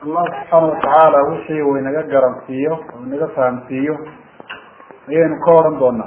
allah subxaana watacaala wixii uu inaga garansiiyo oo inaga fahamsiiyo ayaynu ka odhan doonaa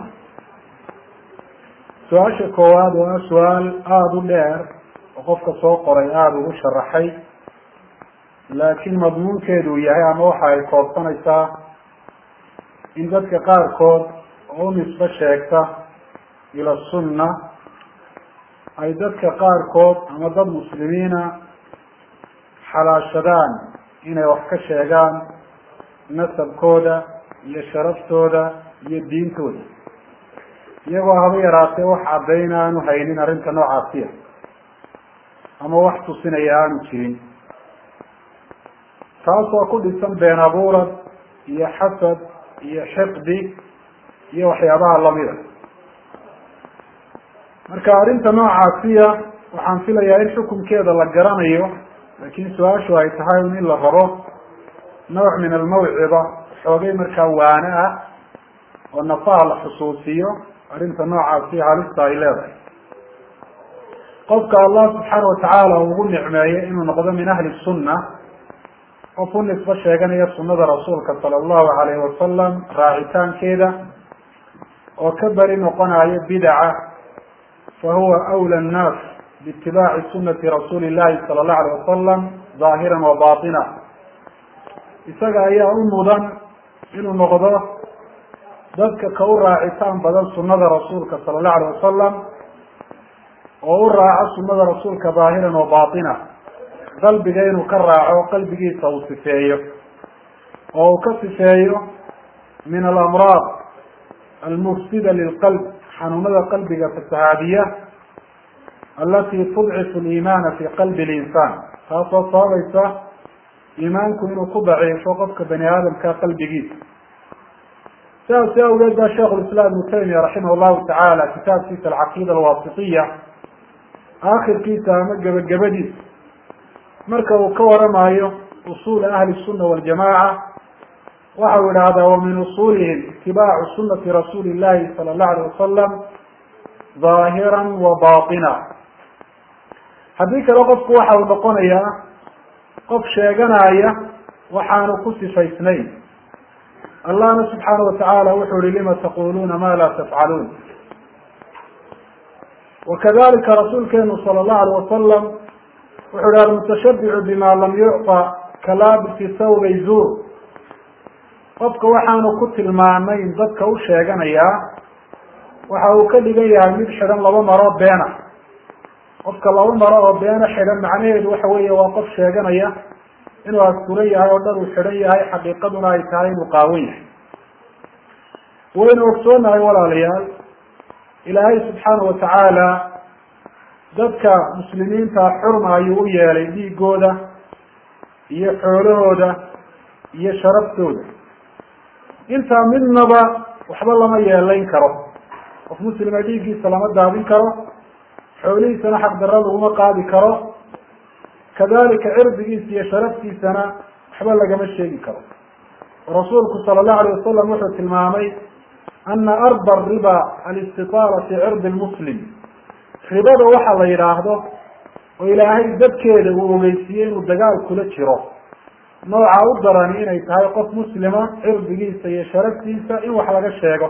su-aasha koowaad waa su-aal aada u dheer oo qofka soo qoray aada ugu sharaxay laakiin madmuunkeedu uu yahay ama waxa ay koobsanaysaa in dadka qaarkood oo u nisbo sheegta ila sunna ay dadka qaarkood ama dad muslimiina xalaashadaan inay wax ka sheegaan nasabkooda iyo sharaftooda iyo diintooda iyagoo haba yaraatee wax caddayna aanu haynin arrinta noocaasiya ama wax tusinaya aanu jirin taasoo ku dhisan been abuurad iyo xasad iyo xiqdi iyo waxyaabaha lamida marka arrinta noocaasiya waxaan filayaa in xukunkeeda la garanayo laakiin su-aashu ay tahay un in la rabo nooc min almawcida xoogay markaa waane ah oo nafaha la xusuusiyo arrinta noocaasi halista ay leedahay qofka allah subxaana watacaala ugu nicmeeyo inuu noqdo min ahli sunna qof u nisbo sheeganaya sunada rasuulka sala allahu alayhi wasalam raacitaankeeda oo ka beri noqonayo bidaca fa huwa awla annaas biitibaaci sunati rasuuli llahi sala allahu alayh wasalam zaahiran wa batina isaga ayaa u mudan inuu noqdo dadka ka u raacitaan badan sunada rasuulka sala allahu alayh wasalam oo u raaco sunada rasuulka daahiran wa batina qalbiga inuu ka raaco qalbigiisa uu sifeeyo oo uu ka sifeeyo min alamraad almufsida lilqalb xanuunada qalbiga fasahaadiya alati tudcifu liimaana fi qalbi linsaan taasoo sababaysa iimaanku inuu ku daciifo qofka bani aadamka qalbigiisa sidaasi awgeed baa sheikh lislaam ibnu taymiya raximah llahu tacaala kitaabkiisa alcaqiida alwaasitiya aakhirkiisa ama gebagabadiisa marka uu ka waramayo usula ahli sunna waljamaca waxa uu idhaahdaa wa min usulihim itibaacu sunati rasuuli llahi sala allahu alayh wasalam zaahiran wa batina haddii kale qofku waxa uu noqonayaa qof sheeganaya waxaanu ku sifaysnayn allahna subxaana watacaala wuxuu ihi lima taquluuna ma la tafcaluun wakadalika rasuulkeenu sala allahu alayh wasalam wuxuu ihi almutashabicu bima lam yucطa kalaabisi thawbay zuur qofka waxaanu ku tilmaanayn dadka u sheeganayaa waxa uu ka dhigan yahay mid xidhan laba maro beena qofka laba maro oo beena xidhan macnaheedu waxa weeye waa qof sheeganaya inuu asturan yahay oo dhan uu xidhan yahay xaqiiqaduna ay tahay inuu qaawan yahay waynu ogsoonahay walaalayaal ilaahay subxaana watacaala dadka muslimiinta xurma ayuu u yeelay dhiigooda iyo xoolahooda iyo sharaftooda intaa midnaba waxba lama yeelayn karo qof muslima dhiiggiisa lama daadin karo xoolihiisana xaqdarra laguma qaadi karo kadalika cirdigiisa iyo sharaftiisana waxba lagama sheegi karo rasuulku sala allahu alayh wasalam wuxuu tilmaamay ana arba riba alistitaala fi cirdi lmuslim ribada waxa la yidhaahdo oo ilaahay dadkeeda uu ogeysiiyey inuu dagaal kula jiro nooca u darani inay tahay qof muslima cirdigiisa iyo sharaftiisa in wax laga sheego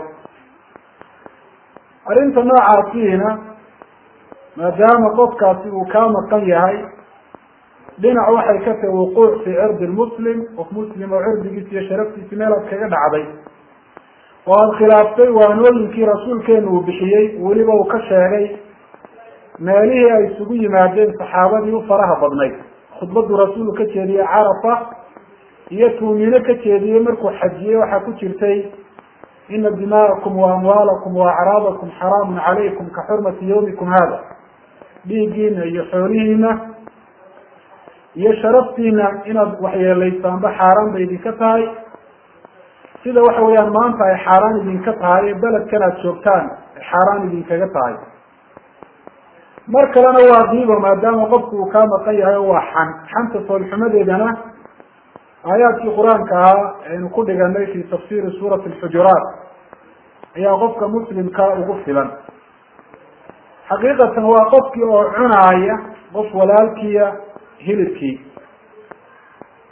arrinta noocaasiina maadaama qofkaasi uu kaa maqan yahay dhinac waxay ka tahi wuquuc fi cirdi lmuslim qof muslim oo cirdigiisa iyo sharaftiisi meel aad kaga dhacday oo aada khilaaftay waanooyinkii rasuulkeenu uu bixiyey weliba uu ka sheegay meelihii ay isugu yimaadeen saxaabadii u faraha badnayd khudbaduu rasuulku ka jeediyey carafa iyo tuumino ka jeediyey markuu xajiyey waxaa ku jirtay ina dima'akum wa amwaalakum wa acraadakum xaraamun calaykum ka xurmati yawmikum hada dhiiggiina iyo xoolihiina iyo sharaftiina inaad waxyeelaysaanba xaaraan bay idinka tahay sida waxa weeyaan maanta ay xaaraan idinka tahay ee beledkan aad joogtaan ay xaaraan idinkaga tahay mar kalena waa diibo maadaama qofku uu kaa maqan yahay oo waa xan xanta foolxumadeedana aayaadkii qur-aanka ahaa aynu ku dhiganay fi tafsiri suurati alxujuraat ayaa qofka muslimka ugu filan xaqiiqatan waa qofkii oo cunaaya qof walaalkiya hilibkii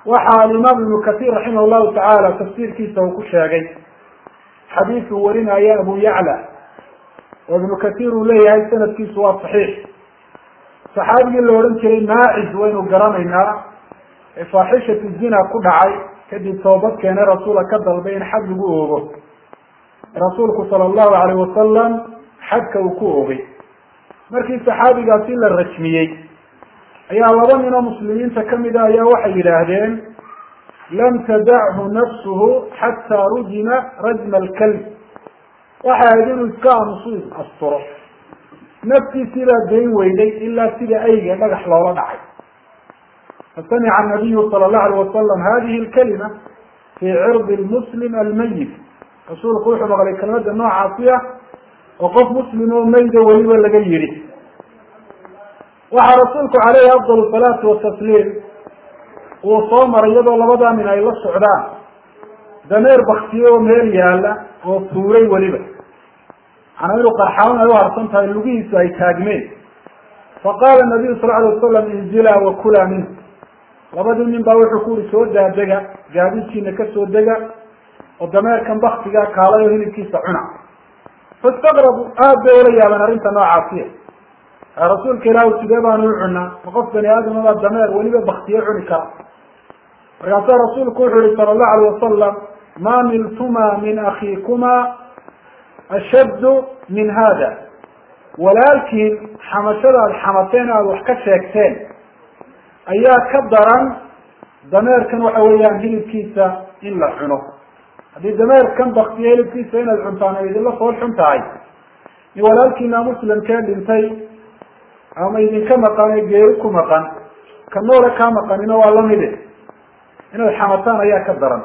waxa alimaam ibnu kahiir raximah llahu tacaala tafsiirkiisa uu ku sheegay xadiis uu warinaya abu yacla oo ibnu kahiir uu leeyahay sanadkiisu waa saxiix saxaabigii la odhan jiray maacis waynu garanaynaa ee faaxishatu zina ku dhacay kadib toobad keene rasuula ka dalbay in xad lagu oogo rasuulku sala allahu alayh wasalam xadka uu ku oogay markii saxaabigaasi la rajmiyey ayaa laba nin oo muslimiinta kamid a ayaa waxay yidhaahdeen lam tadachu nafsuhu xataa rujima rajma alkalb waxay ahayd inuu iska aamusu asturo naftiisii baa dayn weyday ilaa sida ayga dhagax loola dhacay fasamica nabiyu sala allahu alayh wasalam hadihi lkalima fii cirdi lmuslim almayit rasuulku wuxuu maqlay kelmada noocaasi ah oo qof muslim oo mayda weliba laga yidhi waxaa rasuulku caleyhi afdal salaatu watasliim uu soo maray iyadoo labadaa nin ay la socdaan dameer baktiye oo meel yaala oo tuuray weliba macnaa inuu qarxawn ay uharsan tahay lugihiisu ay taagmeen faqaala nabiyu sal alay wasalam inzilaa wakulaa minh labadii nin baa wuxuu ku uri soo daadega gaadiidkiina kasoo dega oo dameerkan baktigaa kaalay oo hilibkiisa cuna fastaqrabu aad bay ula yaabeen arrinta noocaasiya rasuulka ilaahu sidee baanu u cunaa ma qof bani aadamabaa dameer weliba baktiye cuni kara markaasaa rasuulku wuxuu yihi sala allahu alayh wasalam ma niltuma min akiikuma ashaddu min hada walaalkiin xamashada aada xamateen aada wax ka sheegteen ayaa ka daran dameerkan waxa weeyaan hilibkiisa in la cuno haddii dameerkan baktiye hilibkiisa inaad cuntaan ay idinla fool xun tahay in walaalkiina muslimkee dhintay ama idinka maqan ee geeri ku maqan ka noole kaa maqanina waa lamide inaad xamataan ayaa ka daran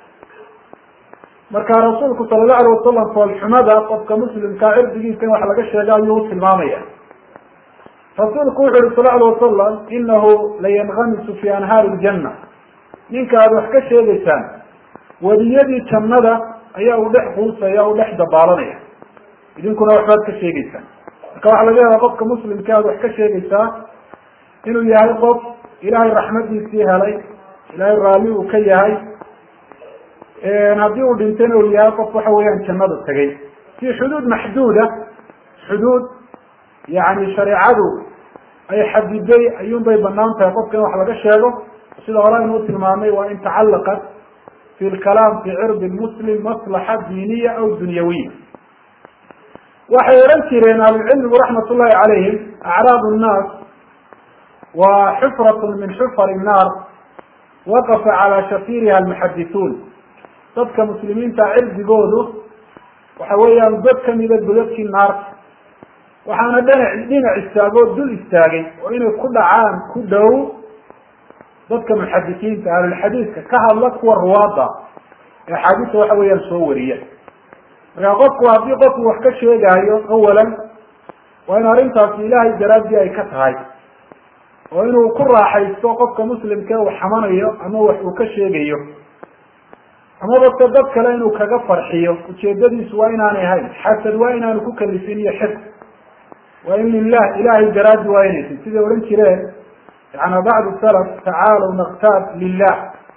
marka rasuulku sala allahu alayh wasalam foolxumada qofka muslimkaa cirdigiisa in wax laga sheega ayuu u tilmaamaya rasuulku wuxu uhi sal alay wasalam inahu layanhamisu fi anhaari ljanna ninka aada wax ka sheegaysaan wadiyadii jannada ayaa u dhex quusaya u dhex dabaalanaya idinkuna waxbaad ka sheegeysaan marka waxaa laga yaaba qofka muslimka aada wax ka sheegaysaa inuu yahay qof ilaahay raxmadiisii helay ilaahay raalli uu ka yahay haddii uu dhintayna uu yahay qof waxa weeyaan jannada tegay fi xuduud maxduuda xuduud yani shareecadu ay xadiday ayuun bay banaan tahay qofka in wax laga sheego sida hore aynu u tilmaamay waa in tacallaqat fi lkalaam fi cirdi muslim maslaxa diiniya aw dunyawiya waxay odhan jireen ahlucilmigu raxmat ullahi calayhim acraab nnaas waa xufrat min xufar nnaar waqafa calaa shafiiriha almuxadithuun dadka muslimiinta cirdigoodu waxa weeyaan dad kamida godadkii naarta waxaana dhinac dhinac istaagoo dul istaagay oo inay ku dhacaan ku dhow dadka muxadisiinta ahlulxadiidka ka hadla kuwa ruwaada ee axaadiista waxa weeyaan soo wariya markaa qofku haddii qofku wax ka sheegaayo awalan waa in arrintaasi ilaahay daraaddii ay ka tahay oo inuu ku raaxaysto qofka muslimka uu xamanayo ama wax uu ka sheegayo amaba se dad kale inuu kaga farxiyo ujeedadiisu waa inaanay ahayn xasad waa inaanu ku kalifin iyo xid waa in lilah ilahay daraaddi waa inaysi siday odhan jireen yana bacdu salaf tacaalow naktaab lilah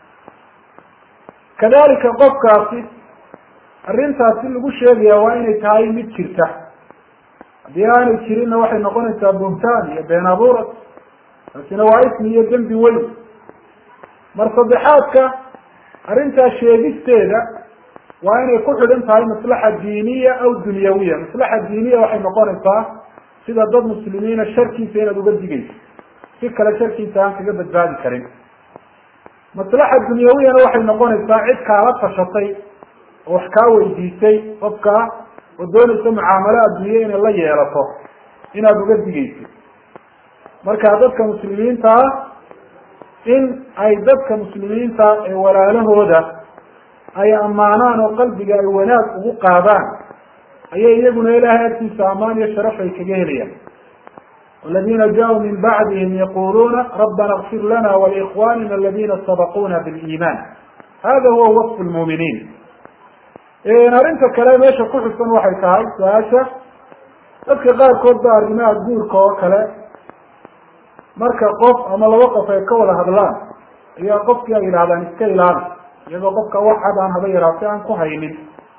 kadalika qofkaasi arrintaasi lagu sheegaya waa inay tahay mid jirta haddii aanay jirinna waxay noqonaysaa buntaan iyo been abuurad taasina waa ismi iyo dembi weyn mar saddexaadka arrintaa sheegisteeda waa inay ku xidhan tahay maslaxa diiniya aw dunyawiya maslaxa diiniya waxay noqonaysaa sida dad muslimiina sharkiisa inaad uga digayso si kale sharkiisa aan kaga badbaadi karin maslaxa dunyawiyana waxay noqonaysaa cid kaala tashatay oo wax kaa weydiisay qofka oo doonaysa mucaamalo adduunye inay la yeelato inaad uga digaysid marka dadka muslimiinta ah in ay dadka muslimiinta ee walaalahooda ay ammaanaan oo qalbiga ay wanaag ugu qaadaan ayay iyaguna ilaahay agtiisa amaan iyo sharaf ay kaga helayaan waladina jaauu min bacdihim yaquluuna rabbana اkfir lana walikhwanina aladina sabaquna biliiman hada huwa wasfu lmuminiin arrinta kale meesha ku xusan waxay tahay su-aasha dadka qaarkood ba arrimaha guurka oo kale marka qof ama laba qof ay ka wada hadlaan ayaa qofkii ay yidhahdaan iska ilaali iyadoo qofka wax cad aan haba yaraatay aan ku haynin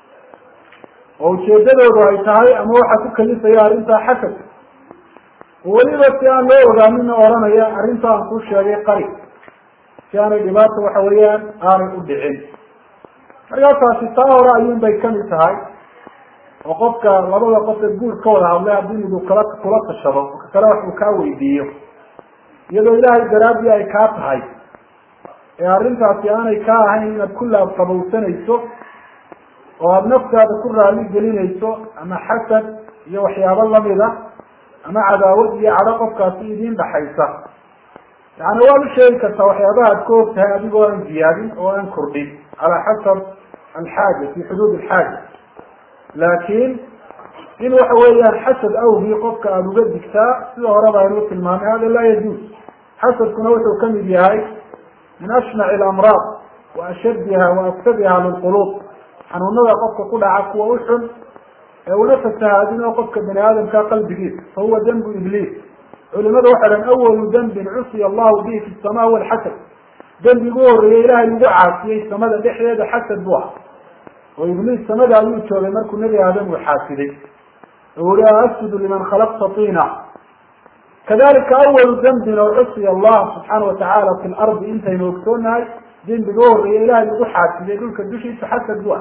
oo ujeedadoodu ay tahay ama waxa ku kalifaya arrintaa xasad weliba si aan loo ogaamina oranaya arrinta aan kuu sheegay qari si aanay dhibaata waxa weeyaan aanay u dhicin markaa taasi taa hore ayuun bay kamid tahay oo qofka labada qof ee guur ka wada hadlay haddii midu kala kula tashado oo ka kale wax uu kaa weydiiyo iyadoo ilaahay daraadii ay kaa tahay ee arrintaasi aanay kaa ahayn inaad ku laabqabowsanayso oo aada naftaada ku raali gelinayso ama xasad iyo waxyaabo lamida ama cadaawad iyo cadho qofkaasi idiin dhaxaysa yani waad u sheegi kartaa waxyaabaha ad ka og tahay adigoo aan ziyaadin oo aan kordhin calaa xasab alxaaja fi xuduud alxaaja laakiin in waxa weeyaan xasad awgii qofka aada uga digtaa sida horeba aynuu tilmaamay hada laa yajuuz xasadkuna wuxuu kamid yahay min ashnaci alamraad wa ashaddiha wa afsadiha lilquluub xanuunada qofka ku dhaca kuwa u xun ee una fasahaadinoo qofka bani aadamka qalbigiisa fa huwa dembu ibliis culimadu waxay dhahan awalu dembin cusiya allahu bihi fi sama huwa alxasad dembigu horreeyey ilaahay lagu caasiyey samada dhexdeeda xasad bu ah oo ibliis samada ayuu joogay markuu nebi aadam uu xaasiday oo uri asjudu liman khalaqta tiina kadalika awalu dembin oo cusiya allah subxaana watacaala fi lardi intaynu ogsoonahay dembiga u horreeya ilahay lagu xaasiday dhulka dushiisa xasad bu ah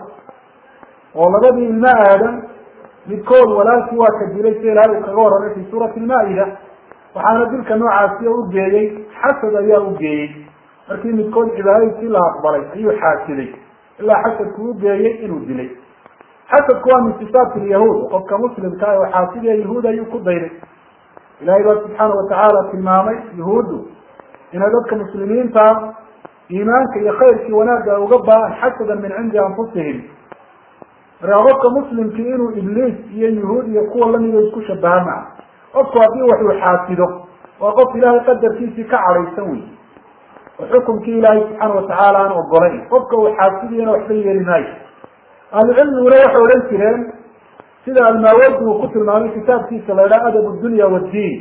oo labadii ilmo aadam midkood walaalkii waa ka dilay si ilahay uu kaga warramay fi suurati lmaa-ida waxaana dilka noocaasi u geeyey xasad ayaa u geeyey markii midkood cibaadadiisii la aqbalay ayuu xaasiday ilaa xasadku u geeyey inuu dilay xasadku waa min sifaat lyahuud qofka muslimka ah oo xaasidiya yahuud ayuu ku dayday ilahay baa subxaana watacaala tilmaamay yahuuddu inay dadka muslimiinta iimaanka iyo khayrkii wanaagga uga baan xasadan min cindi anfusihim markaa qofka muslimkii inuu ibliis iyo yahuud iyo kuwa lamida isku shabaha maa qofku haddii wax uu xaasido waa qof ilaahay qadarkiisii ka cadhaysan wey oo xukumkii ilaahay subxaana watacaala aan ogolayn qofka uu xaasidiyana waxba yeeli maayo ahlucilmiguna waxay odhan jireen sida almaawardi uu ku tilmaamay kitaabkiisa la idhaha adab dunya waddiin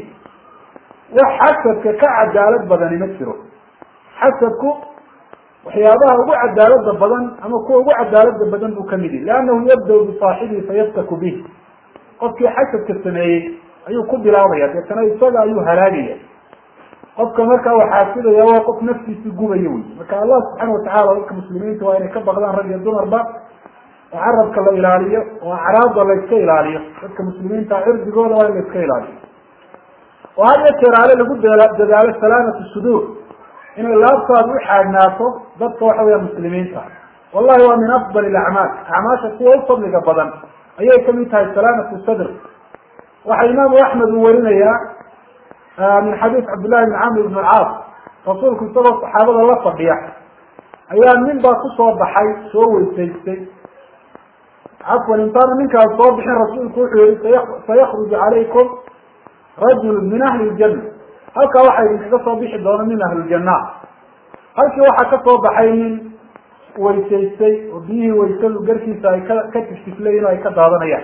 wax xasadka ka cadaalad badani ma jiro xasadku waxyaabaha ugu cadaalada badan ama kuwa ugu cadaalada badan buu kamid yahi liannahu yabda bisaaxibihi fayaftaku bih qofkii xasadka sameeyey ayuu ku bilaabaya deetana isaga ayuu halaagaya qofka markaa uu xaasidaya waa qof naftiisi gubaya wey marka allah subxaana watacala dadka muslimiinta waa inay ka baqdaan rag iyo dumarba oo carabka la ilaaliyo oo acraabda la iska ilaaliyo dadka muslimiinta cirdigooda waa in la iska ilaaliyo oo had iyo jeer ale lagu dadaalo salaamatu suduur inay laabtaadu u xaagnaato dadka waxa weya muslimiinta wallahi waa min afdal acmaal acmaasha kuwa u fadliga badan ayay kamid tahay salaamatu sadr waxaa imaamu axmed uu warinayaa min xadiis cabdillahi bn camr ibn alcaas rasuulku isagoo saxaabada la fadhiya ayaa nin baa kusoo baxay soo weysaystay cafwan intaana ninkaas soo bixin rasuulku wuxuu yihi sayakruju calaykum rajul min ahli ljanna halkaa waxaa idinkaga soo bixi doona min ahliljana halkii waxaa ka soo baxay nin weysaystay oo biyihii waysadu garkiisa ay ka ka tiftiflayin oo ay ka daadanayaan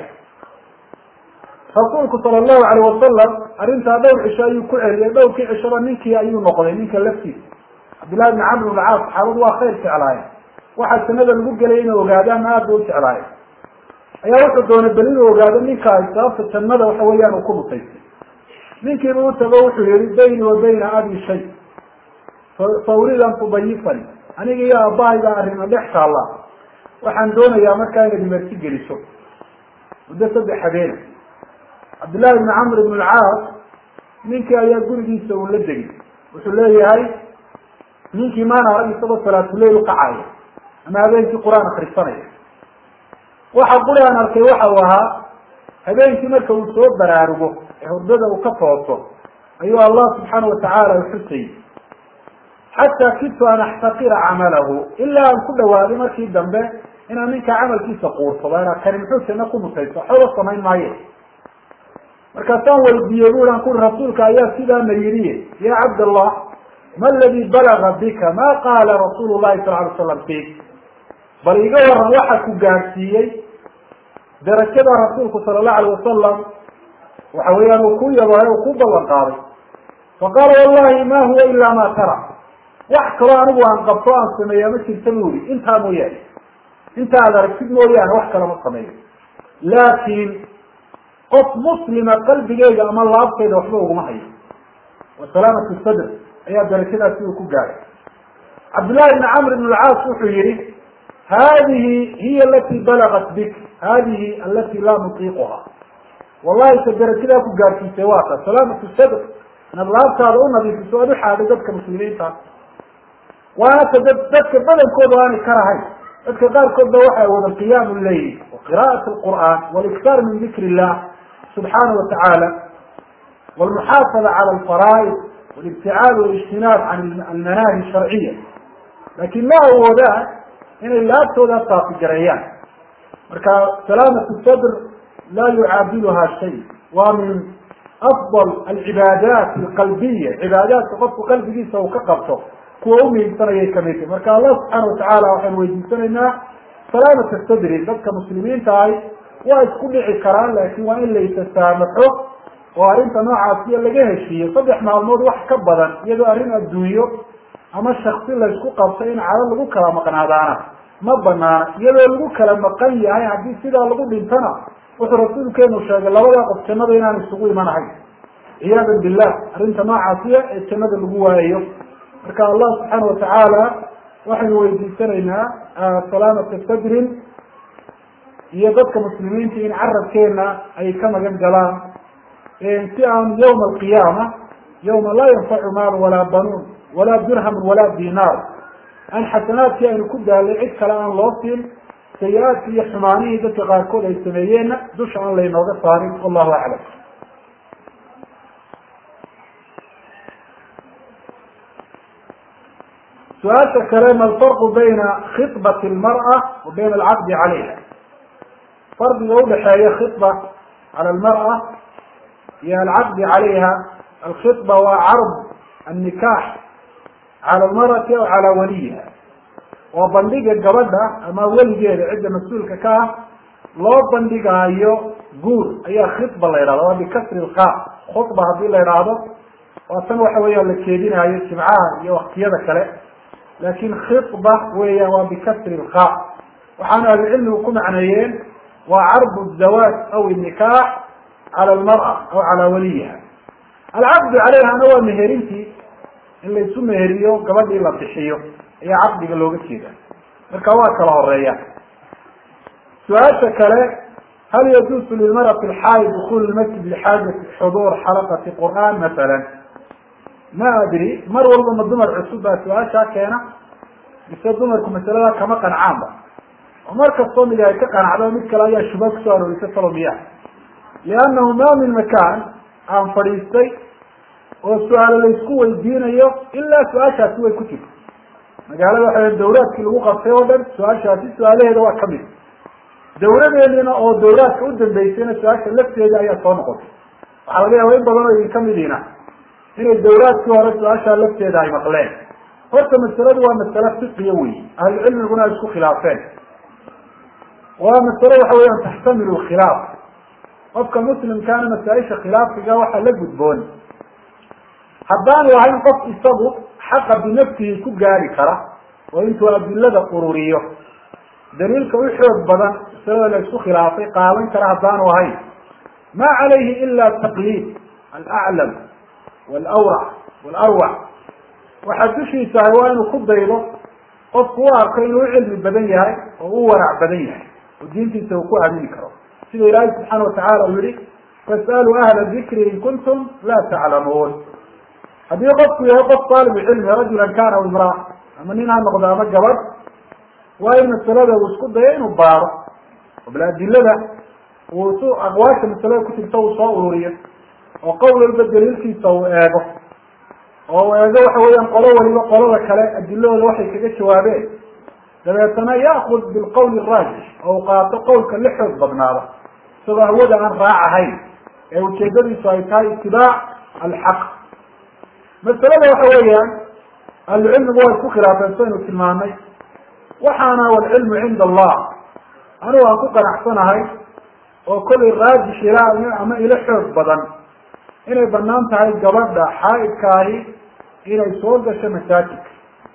rasuulku sala allahu alayh wasalam arrintaa dhowr cisho ayuu ku celiyay dhowrkii cishaba ninkii ayuu noqday ninka laftiisa cabdillahi bni camr bn caas saxaabadu waa khayr jeclaayeen waxaa sanada lagu gelay inay ogaadaan aad ba u jeclaayeen ayaa wuxuu doonay bel inuu ogaado ninkaas sababta jannada waxa weeyaan uu ku mutaystay ninkiiba u tago wuxuu yihi bayni wa bayna abi shay fa uriid an tubayifani aniga iyo aabahayga arrimo dhex taalla waxaan doonayaa markaa inaad imerti geliso muddo saddex habeena cabdillahi bni camr ibn alcaas ninkii ayaa gurigiisa uu la degay wuxuu leeyahay ninkii maana arag isagoo salaatuleyl ukacayo ama habeenkii qur-aan akrisanaya waxa quri aan arkay waxa uu ahaa habeenkii marka uu soo baraarugo ee hurdada uu ka tooso ayuu allah subxaana watacaala uxusayy xataa kidtu an axtaqira camalahu ilaa aan ku dhawaaday markii dambe inaan ninkaa camalkiisa quursado ina kani muxuu janno ku mutayso waxbaba samayn maaye markaasaan weydiiyey bu an kuri rasuulka ayaa sidaana yidhi ya cabdallah ma aladi balaga bika ma qaala rasuulu llahi sala alay slam fik bal iga waran waxa ku gaadhsiiyey darajada rasuulku sala allahu alayh wasalam waxa weeyaan uu ku yabahay u ku ballan qaaday faqaala wallahi ma huwa ila ma tara wax kaloo anigu aan qabto aan sameeya ma jirta bu uri intaa mooyaane inta aad aragtid mooyaane wax kale ma sameeyo laakiin qof muslima qalbigeyga ama laabteyda waxba uguma hayo wa salaamatu sadr ayaa darajadaasi uu ku gaaray cabdullahi bni camr ibn lcaas wuxuu yihi hadihi hiya alati balagat bik hadihi alati laa nutiiquha wallahi ta darajadaa ku gaarsiisay waa ta salaamatu sadr inaad laabtaada u nadiifiso oad uxaaday dadka muslimiinta waana ta dad dadka badankooda aanay karahayn dadka qaarkood ba waxay wada qiyaamu leyl wa qira'at lqur'an waliktaar min dikr illah subxaana wa tacaala walmuxaafada cala alfaraa'id walibticaad walijtinaab can almanaahi sharciya laakin ma awoodaan inay laabtooda taafigareeyaan marka salaamatu sadr laa yucaadiluha shay waa min afdal alcibaadaat alqalbiya cibaadaadka qofku qalbigiisa uu ka qabto kuwa umiigsanayay kamid tahy marka allah subxaana watacaala waxaynu weydiisanaynaa salaamata sadri dadka muslimiinta ahi waa isku dhici karaan laakin waa in la isasaamaxo oo arrinta noocaasiya laga heshiiyo saddex maalmood wax ka badan iyadoo arrin adduunyo ama shaksi laysku qabto in cado lagu kala maqnaadaana ma banaana iyadoo lagu kala maqan yahay haddii sidaa lagu dhintana wuxuu rasuulkeenu sheegay labadaa qof jannada inaan isugu imanahayn ciyaadan billah arrinta noocaasiya ee jannada lagu waayayo marka allah subxaana watacaala waxaynu weydiisanaynaa salaamata sadrin iyo dadka muslimiinta in carabkeena ay ka magan galaan si aan yawma alqiyaama yawma laa yanfacu maal walaa banuun walaa dirhamun walaa dinaar aan xasanaadkii aynu ku daalay cid kale aan loo siin sayi-aadkii iyo xumaanihii dadka qaarkood ay sameeyeenna dusha aan laynooga saarin wallahu aclam su-aasha kale ma alfarqu bayna khibati lmar'a wa bayna alcaqdi calayha fardiga udhaxeeya khiba cala almar'a iyo alcaqdi calayha alkhiba waa carb annikaax cala almarati aw calaa waliyiha waa bandhiga gabadha ama weligeeda cidda mas-uulka ka ah loo bandhigaayo guur ayaa khidba la yidhahda waa bikasri lqa khudba haddii la yidhaahdo waa tan waxa weeyaan la keedinaayo jimcaha iyo waktiyada kale laakin khidba weeyaan waa bikasri lqa waxaana ahlucilmigu ku macneeyeen waa carbu zawaaj aw nikaax cala almar'a aw calaa waliyiha alcaqdu calayhana waa meherintii in laysu meheriyo gabadhii la bixiyo ayaa caqdiga looga jeeda marka waa kala horeeya su-aasha kale hal yajuusu lilmarati alxaayid dukul lmasjid lixaajati xuduur xalaqati qur'an masalan ma adri mar walba ma dumar cusub baa su-aashaa keena mise dumarku masalada kama qancaanba oo mar kastoo mid ay ka qanacdo mid kale ayaa shubha kusoo aroorisa salomiya liannahu ma min makaan aan fadhiistay oo su-aalo laysku weydiinayo ilaa su-aashaasi way ku jirta magaalada waxa dawraadkii lagu qabtay oo dhan su-aashaasi su-aalaheeda waa kamid dawladeedina oo dawraadka u dambeysayna su-aasha lafteeda ayaa soo noqotay waxaa laga yaaba in badan oo idin kamidiina inay dawlaadkii hore su-aashaa lafteeda ay maqleen horta masaladu waa masale fiqiya wey ahlucilmiguna ay isku khilaafeen waa masale waxa weeyaan taxtamilu khilaaf qofka muslimkaana masaa-isha khilaafiga waxaa la gudboon haddaan lahayn qof isagu xaqa binafsihi ku gaari kara oo intuu adilada ururiyo daliilka u xoog badan masalada la isku khilaafay qaadan kara haddaanu ahayn ma calayhi ila taqliid alaclam walawrac walarwac waxaa dushiisa ahay waa inuu ku daydo qofku u arko inuu u cilmi badan yahay oo u warac badan yahay oo diintiisa uu ku aamini karo sida ilaahay subxaana watacala uu yihi fasaluu ahla dikri in kuntum laa taclamuun haddii qofku yahay qof taalibu cilmi rajulan kana aw imraa ama nin ha noqdo ama gabadh waa in masalada uu isku dayo inuu baaro oo bal adilada uu su aqwaasha masalada ku jirta uu soo ururiyo oo qowl walba daliilkiisa uu eego oo uu eego waxa weeyaan qolo waliba qolada kale adilahooda waxay kaga jawaabeen dabeetana yaakud bilqowl raajix oo uu qaato qowlka la xoog badnaada isagoo hawada aan raac ahayn ee ujeedadiisu ay tahay itibaac alxaq masalada waxa weeyaan ahlucilmigu waa isku khilaafeen saynu tilmaanay waxaana walcilmu cinda allah anigu aan ku qanacsanahay oo kollay raajix ilaa ama ilo xoog badan inay banaan tahay gabadha xaaidkaahi inay soo gasho masaajidka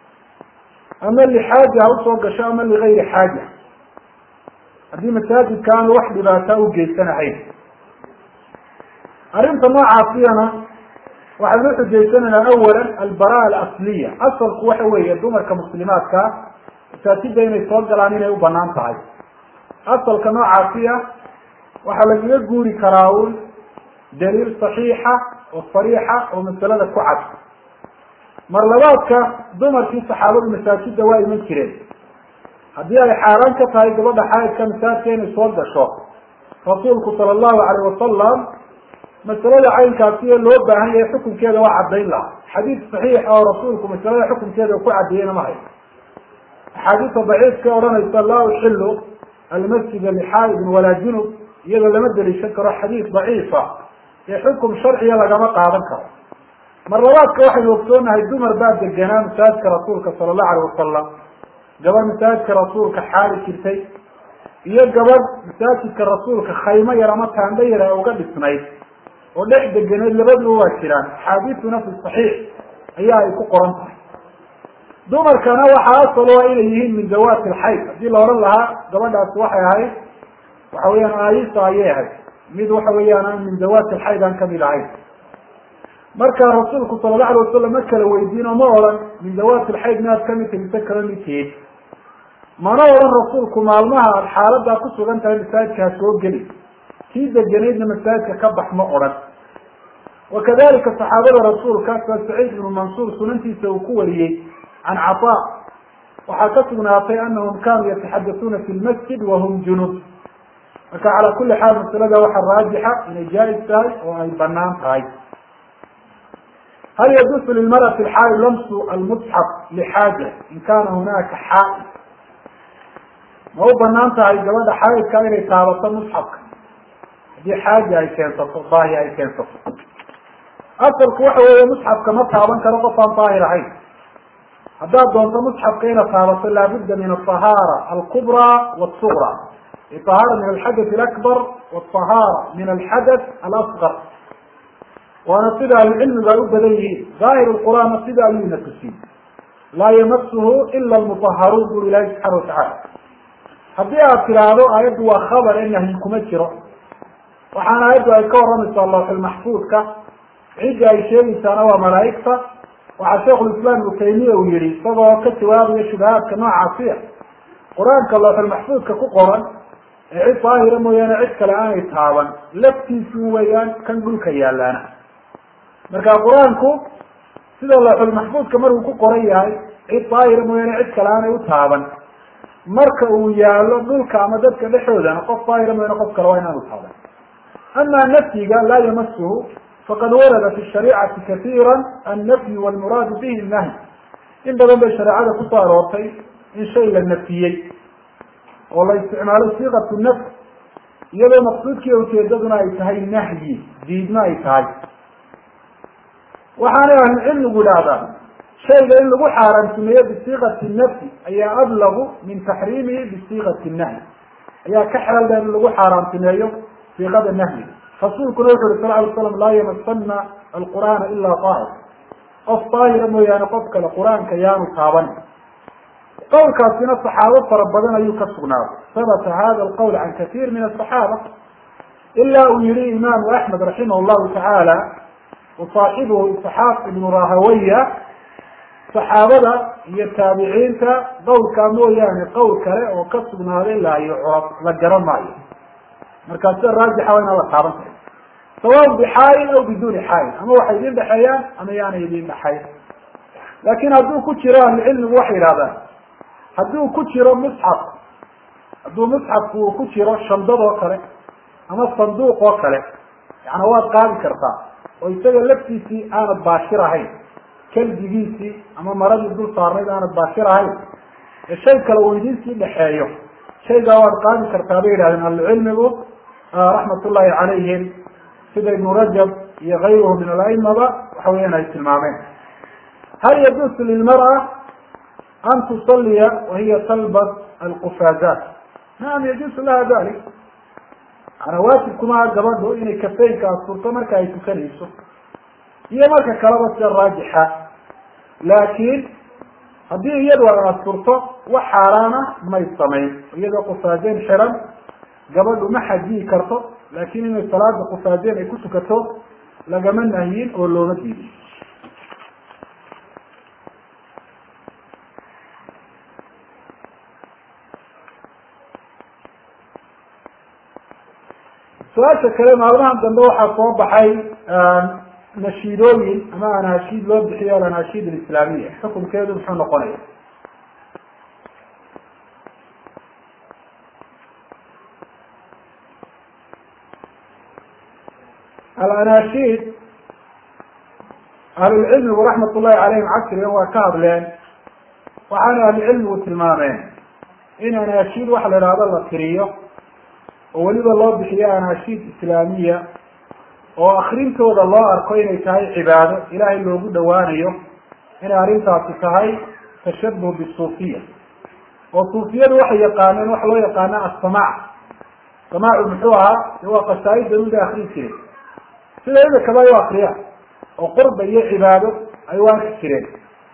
ama lixaaja ha usoo gasho ama ligayri xaaja haddii masaajidka aanu wax dhibaata u geysanahayn arrinta noocaasiyana waxaynu uxujaysanaynaa awalan albara alasliya asalku waxa weeye dumarka muslimaadkaa masaajida inay soo galaan inay u banaan tahay asalka noocaasiya waxaa lagaga guuri karaa un daliil saxiixa oo sariixa oo masalada ku cad mar labaadka dumarkii saxaabadu masaajida waa iman jireen haddii ay xaaraan ka tahay gabadha xaaidka masaajidka inay soo gasho rasuulku sala allahu alayh wasalam masalada caynkaasiyo loo baahan yahay xukunkeeda waa caddayn laha xadiid saxiixa oo rasuulku masalada xukunkeeda ku caddeeyeyna ma hayo axaadiista daciifka odhanaysa laa uxilu almasjida lixaaidin walaa junub iyadoo lama deliishan karo xadiid daciifa ee xukum sharciya lagama qaadan karo mar labaadka waxaynu ogsoonahay dumar baa deganaa masaajidka rasuulka sala allahu alayh wasalam gabadh masaajidka rasuulka xaali jirtay iyo gabadh masaajidka rasuulka khaymo yar ama taandho yar a uga dhisnayd oo dhex deganeed labaduba waa jiraan axaadiisuna fi saxiix ayaa ay ku qoran tahay dumarkana waxaa asal u ah inay yihiin min dawaati alxayd haddii la odhan lahaa gabadhaasi waxay ahayd waxa weeyaan aayisa ayay ahayd mid waxa weeyaan aan min dawaati alxayd aan kamid ahayn marka rasuulku sala allahu alay wasalam ma kala weydiin oo ma odhan min dawaati alxayd miaad kamid tahi mise kala mid tihiid mana odhan rasuulku maalmaha aad xaaladaa ku sugan tahay masaajidka ha soo geli kii degenaydna masaajidka ka bax ma odhan wakadalika saxaabada rasuulka sa saciid ibnu mansuur sunantiisa uu ku wariyey can cataa waxaa ka sugnaatay anahum kanuu yataxadasuuna fi lmasjid wahum junub marka calaa kuli xaal masalada waxaa raajixa inay jaa-is tahay oo ay banaan tahay hal yajuusu lilmarati alxaaid lamsu almusxaf lixaaja in kana hunaka xaaid ma u banaan tahay gabadha xaaidka inay taabato musxafka haddii xaaja ay keensato baahi ay keensato asalku waxa weeye musxafka ma taaban karo qof aan daahir ahayn haddaad doonto musxafka inaad taabato laabudda min aطahaara alkubra wasugra ahaara min alxadath alakbar wاطahaara min alxadath alasgar waana sida ahlucilmigu ay u badan yihiin daahir qur'aanna sida ayuuna tusiy laa yamasuhu ila lmutaharuun buri ilahi subxana watacala haddii aad tidhaahdo aayaddu waa khabar ee nahyi kuma jiro waxaana aayaddu ay ka waramaysaa lawxulmaxfuudka cidda ay sheegaysaana waa malaa'igta waxaa sheikhulislaam ibnu taymiya uu yihi isagoo ka jawaabaya shubahaadka noocaasiya qur-aanka lawxulmaxfuudka ku qoran ee cid daahira mooyaane cid kale aanay taaban laftiisu weeyaan kan dhulka yaalaana marka qur-aanku sida lawxulmaxfuudka markuu ku qoran yahay cid daahira mooyaane cid kale aanay u taaban marka uu yaalo dhulka ama dadka dhexoodana qof daahira mooyaane qof kale waa inaanu taaban ama nafyiga laa yamasuhu faqad warada fi shariicati kaiira annafyu walmuraadu bihi nahy in badan bay shareecada kusoo aroortay in shay la nafiyey oo la isticmaalo siiqatu nafy iyadoo maqsuudkiiyo ujeedaduna ay tahay nahyi diidma ay tahay waxaanay ahlucilmigu idhahdaan shayga in lagu xaaraantimeeyo bisiiqati nafyi ayaa ablagu min taxriimihi bisiiqati nahyi ayaa ka xeel dheer in lagu xaaraantimeeyo siiqada nahyi rasuulkuna wuxu uri sal ly slam laa yamasana alqur'aana ilaa daahir qof daahira mooyaane qof kale qur-aanka yaanu taaban qowlkaasina saxaabo fara badan ayuu ka sugnaaday sabata hada alqowl can katiir min asaxaaba ilaa uu yihi imaamu axmed raximah llahu tacaala wasaaxibuhu isxaaq ibnu rahawaya saxaabada iyo taabiciinta qowlkaa mooyaane qowl kale oo ka sugnaaday laa yucrab la garan maayo markaa sida raajixa waa inaan la taaban karin sawaun bixaayin aw biduuni xaayin ama waxay idin dhexeeyaan ama yaanay idin dhexayn laakin hadduu ku jiro ahlucilmigu waxay yidhahdaan hadduu ku jiro musxaf hadduu musxafku uu ku jiro shandad oo kale ama sanduuq oo kale yana waad qaadi kartaa oo isaga laftiisii aanad baashir ahayn kalbigiisii ama maradii dul saarnayd aanad baashir ahayn ee shay kale uu idinsii dhexeeyo shaygaa waad qaadi kartaa bay yidhahdeen ahlucilmigu raxmat ullahi calayhim sida ibnu rajab iyo kayruhu min alaimaba waxa weeyaan ay tilmaameen hal yajuusu lilmar'a an tusaliya wahiya talbas alqufaazat nacam yajuusu laha dalik maanaa waajibkumaha gabadhu inay kafeynka asturto marka ay tukanayso iyo marka kaleba sida raajixa laakiin haddii iyadu ay asturto wax xaaraana may samayn iyadoo qufaadeen xiran gabadhu ma xajiyi karto laakin inay salaada qufaadeen ay ku tukato lagama nahyin oo looma diidin su-aasha kale maalmahan dambe waxaa soo baxay nashiidooyin ama anashiid loo bixiyo alanashiid alislaamiya xukunkeedu muxuu noqonaya alanashiid ahlulcilmigu raxmat ullahi calayhim casrigan waa ka hadleen waxaana ahlucilmigu tilmaameen in anashiid waxa la idhahdo la tiriyo oo weliba loo bixiyo anashiid islaamiya oo akrintooda loo arko inay tahay cibaado ilaahay loogu dhawaanayo inay arrintaasi tahay tashabuh bisuufiya oo suufiyadu waxay yaqaaneen waxa loo yaqaana assamaac samaacu muxuu ahaa de waa qasaa-ida mida akrin jiren sida imikaba ay u akriyaan oo qurba iyo cibaado ay u arki jireen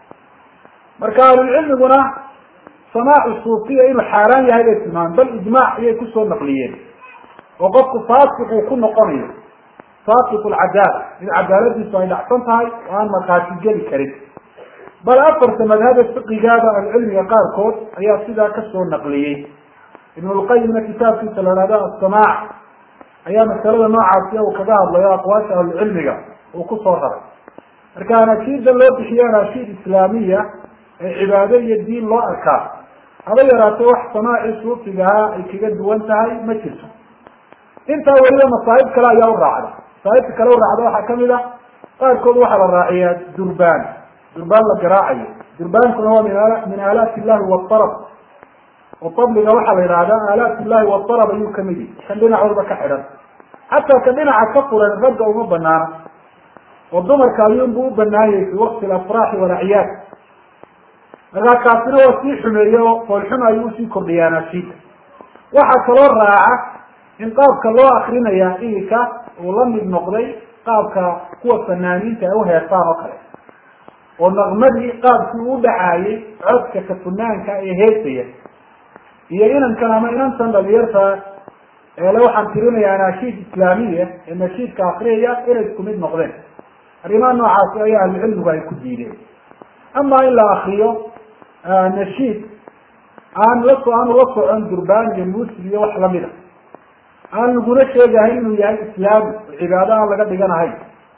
marka ahlulcilmiguna samaacu suufiya inuu xaaraan yahay bay tilmaameen bal ijmaac ayay kusoo naqliyeen oo qofku faasiq uu ku noqonayo faasiq lcadaala mid cadaaladiisu ay dhacsan tahay oo aan markhaati geli karin bal afarta madhaba fiqigaada ahlucilmiga qaarkood ayaa sidaa kasoo naqliyey ibnulqayimna kitaabkiisa la hahdo assamaac ayaa masalada noocaasi uu kaga hadlayo aqwaasha ahlucilmiga uu kusoo raray marka anashiida loo bixiyo anashiid islaamiya ee cibaado iyo diin loo arkaa haba yaraatee wax samaacii suufigahaa ay kaga duwan tahay ma jirto intaa weliba masaa'ib kale ayaa u raacda masaa'ibta kale u raacda waxaa kamid a qaarkood waxaa la raaciyaa durbaan durbaan la garaacayo durbaankuna waa min a min aalaati illahi waarab oo tabliga waxaa la yidhahdaa aalaat illahi waarab ayuu kamid yahi kan dhinac walba ka xidhan xataa ka dhinaca ka furan ragga uma banaana oo dumarka ayuunbu u banaanyay fi waqti alafraaxi walacyaad markaa kaasina waa sii xumeeye oo foolxuma ayuu usii kordhiya anashiida waxaa kaloo raaca in qaabka loo akrinayaa iminka uu la mid noqday qaabka kuwa fanaaniinta ay uheesaan oo kale oo naqmadii qaabkii u dhacaayay codka ka funaanka ee heesaya iyo inankan ama inantan dhalinyarta eele waxaan tirinaya anashiid islaamiya ee nashiidka akriyaya inay isku mid noqdeen arrimaha noocaasi ayaa ahlucilmigu ay ku diideen ama in la akriyo nashiid aan la aanu la socon durbaan iyo muusig iyo wax lamid a aan laguna sheegahayn inuu yahay islaami oo cibaado aan laga dhiganahayn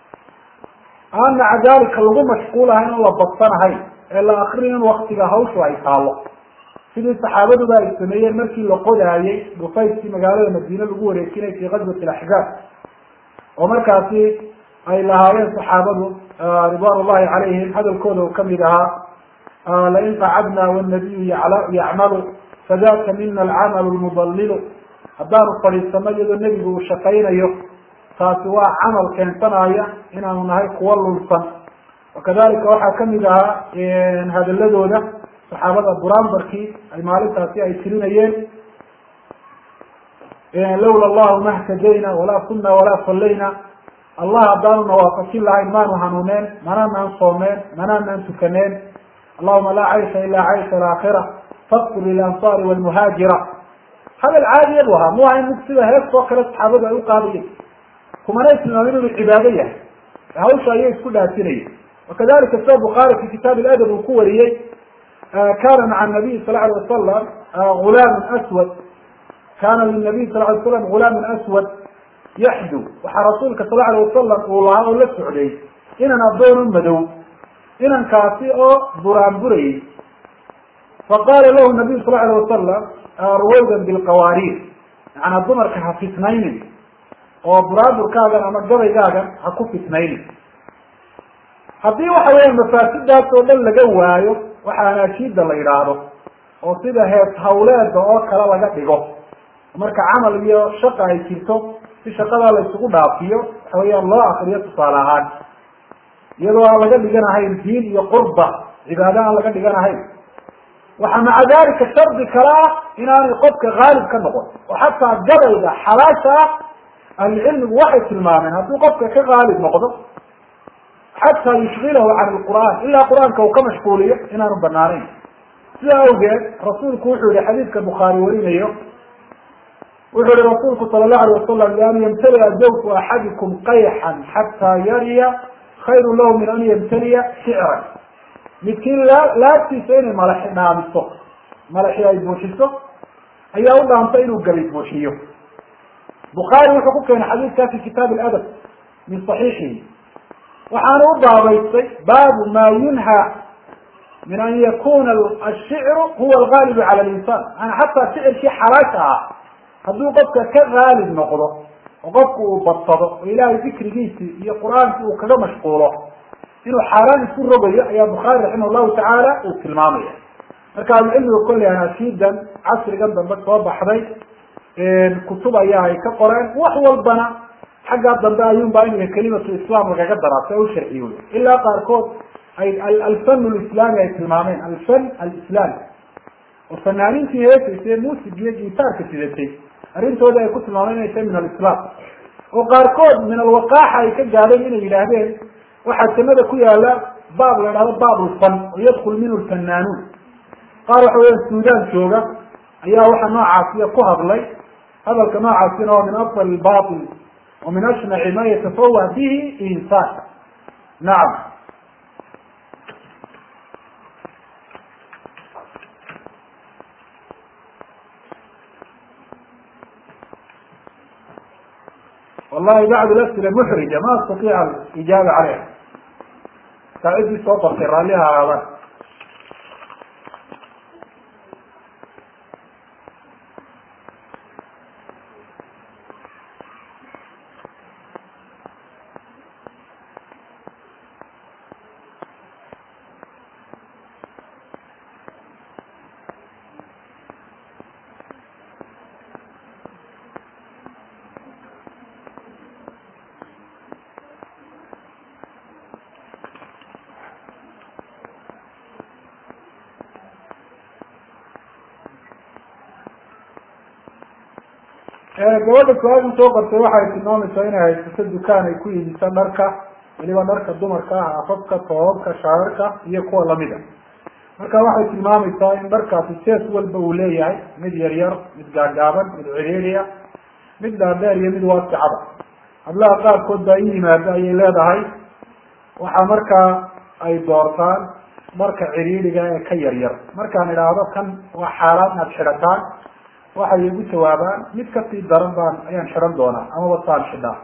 aan maca dalika lagu mashquulahayn oo la badsanahayn ee la akriyo in waktiga hawshu ay taalo sidii saxaabaduba ay sameeyeen markii la qodaayey dhufayskii magaalada madiine lagu wareejinay fi gazwat alaxzaab oo markaasi ay lahaayeen saxaabadu ridwan ullahi calayhim hadalkooda uu kamid ahaa lain qacadna wanabiyu yacmalu fadaka mina alcamalu lmudalilu haddaanu fadhiisano iyadoo nebigu uu shaqaynayo taasi waa camal keensanaya inaanu nahay kuwa lulsan wakadalika waxaa kamid ahaa hadaladooda saxaabada buraanbarkii ay maalintaasi ay tirinayeen lawla allahu ma htadayna walaa kunna walaa sallayna allah haddaanu nawaafajin lahayn maanu hanuuneen manaanaan soomeen manaanaan tukaneen allahuma laa caysha ila caysha alaakhira faqfir lilansaari walmuhaajira hadal caadiya bu ahaa mu ahayn mid sida hees oo kale saxaabadu ay u qaadayeen kumanay tilmaamin inuu cibaado yahay hawsha ayay isku dhaafinayeen wakadalika sida bukhaari fi kitaab ladab uu ku wariyey kana maca nabiy sal alay wasalam gulaamun aswad kana linabiy sal lay slam gulaamun aswad yaxdu waxaa rasuulka sal alay wasalam uu lahaa oo la socday inan addoonu madow inankaasi oo buraanburayay faqala lahu nabiyu sal alay wasalam ruwaydan bilqawaariir macnaa dumarka ha fitnaynin oo buraaburkaagan ama gabaygaagan ha ku fitnaynin haddii waxa weya mafaasidaas oo dhan laga waayo waxa anaashiida la yidhaahdo oo sida hees hawleeda oo kale laga dhigo marka camal iyo shaqa ay jirto si shaqadaa la isugu dhaafiyo waxa weeyaan loo akriyo tusaale ahaan iyadoo aan laga dhiganahayn diin iyo qurba cibaado aan laga dhiganahayn waxaa maca dalika shardi kale ah inaanay qofka haalib ka noqon oo xataa gabayga xalaasha ah ahlucilmigu waxay tilmaameen hadduu qofka ka haalib noqdo xataa yushgilahu can lqur'aan ilaa qur-aanka uu ka mashquuliyo inaanu banaanayn sidaa awgeed rasuulku wuxuu yihi xadiidka bukhaari warinayo wuxuu yihi rasuulku sala allahu alay wasalam lian yamtaliya zawku axadikum qayxan xataa yariya khayru lahu min an yamtaliya shicran midkiin laa laabtiisa inay malaxi dhaamiso malaxi ay buuxiso ayaa u dhaantay inuu gabi buuxiyo bukhaari wuxuu ku keenay xadiidkaa fi kitaab aladab min saxiixihi waxaana u baabaystay baabu ma yunha min an yakuna ashicru huwa algaalibu cala linsan yani xataa shicirkii xalaasha ah hadduu qofka ka gaalib noqdo oo qofku uu badsado oo ilaahay dikrigiisii iyo qur-aankii uu kaga mashquulo inuu xaaraan isku rogayo ayaa bukhaari raximah llahu tacaala uu tilmaamaya marka ahlucilmiga kolley anaasiidan casrigan dambe soo baxday kutub ayaa ay ka qoreen wax walbana xaggaa dambe ayuun baa imika kelimatu islam lagaga daraa si ay u sharciyo ilaa qaarkood ay alfan lislaami ay tilmaameen alfan alislami oo fanaaniintii heesaysay muusig iyo gitaarka sidatay arrintooda ay ku tilmaameen inay tahay min alislam oo qaarkood min alwaqaaxa ay ka gaadeen inay yidhaahdeen waxaa jannada ku yaala baab la idhahdo baab lfan oo yadkul minhu lfanaanuun qaar waxa weya suudaan jooga ayaa waxa noocaasiya ku hadlay hadalka noocaasina waa min afdal lbatil wa min ashnaci ma yatafawa bihi insaan nacam wallahi bacd lasila muxrija ma astatiic alijaaba caleyha saacidii soo qortay raalliha ahaadaan gabadha su-aasha soo qortay waxay tilmaamaysaa inay haysato dukaan ay ku iibiso dharka weliba dharka dumarka ah afafka toobabka shaararka iyo kuwa lamida marka waxay tilmaamaysaa in dharkaasi jees walba uu leeyahay mid yar yar mid gaagaaban mid ciriiriya mid dhaadheer iyo mid waasicada hablaha qaarkood baa i yimaado ayay leedahay waxaa markaa ay doortaan dharka ciriiriga ee ka yar yar markaan idhaahdo kan waa xaaraan inaad xidhataan waxay igu jawaabaan mid kasii daran baan ayaan xidhan doonaa amaba saan xidhaa